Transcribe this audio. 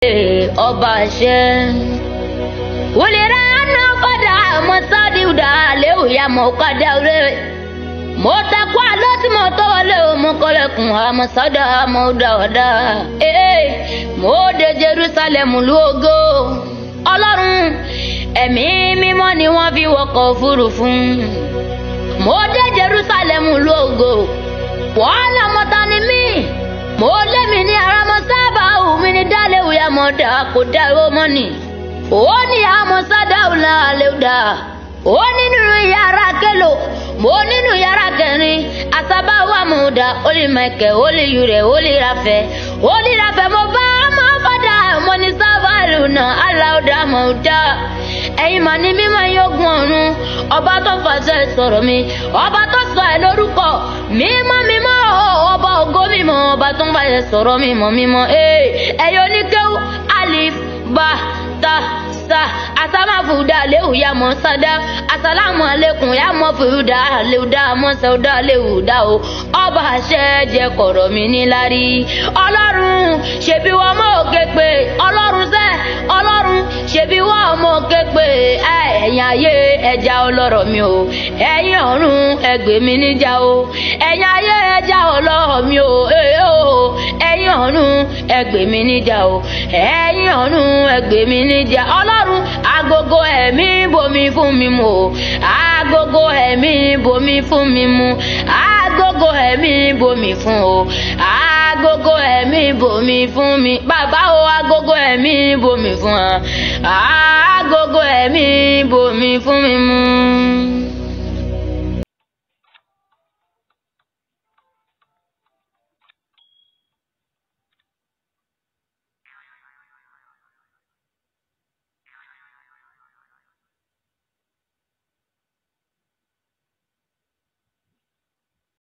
ee ọba àṣẹ. wòlíra náà kọ́dà mọ́ sádìúdà léwu ya mọ́ kọ́dà rẹ̀. mo takú àlọ́ tí mo tọ́wọ́ lé o mo kọ́lẹ̀kùn àmọ́ sọ́dà mo dà ọ̀dà. ee mo dé Jerusalem lógo. ọlọ́run ẹ̀mí mímọ́ ni wọ́n fi wọkọ̀ òfurufú. mo dé Jerusalem lógo. wàhálà mọ́ta ni mí mo lémi ní ara mọ sábà omi ní dálẹ́wò ya mọ̀ dà kó dá owó mọ́nì ó ní àmọ́ sádàwù náà lè dà ó nínú yàrá kẹlò mo nínú yàrá kẹrin àsábàwò àmúdà ó lè mẹkẹ ó lè yúrẹ ó lè rafẹ ó lè rafẹ mo bá ọmọ fọdà mo ní sábàlù náà aláwòdà mọ̀ dá ẹ̀yin mà ní mímọ́ yógun ọ̀run ọba tó fàṣẹ sọ̀rọ̀ mi ọba tó sọ ẹ̀ lórúkọ mímọ́ mímọ́ ọba ògo mímọ́ ọba tó ń fàṣẹ sọ̀rọ̀ mímọ́ mímọ́ ẹ̀yọ́ oníkéwù alif ba ta sa asamafuda lewu ya mọ sada asalamu alekun ya mọ fuda lewuda mọ sẹwuda lewuda o ọba àṣẹ jẹ kọ̀rọ̀ mi nílárí ọlọ́run ṣebí wọn mọ òkè pé ọlọ́run sẹ ọlọ́run ṣebí wọn mọ òkè pé ẹ̀yin ayé ẹja ọlọ́rọ̀ mi o ẹ̀yin ọ̀run ẹgbẹ́ mi níjà o ẹ̀yin ayé ẹja ọlọ́rọ̀ mi o ẹ̀yin ọ̀run ẹgbẹ́ mi níjà o ẹ̀yin ọ̀run ẹgbẹ́ mi níjà ọlọ́run agogo ẹ̀mí bomi fún mi mu o agogo ẹ̀mí bomi fún mi mu agogo ẹ̀mí bomi fún o agogo ẹ̀mí bomi fún mi bàbá o agogo ẹ̀mí bomi fún wa agogo ẹ̀mí bomi fún mi mu.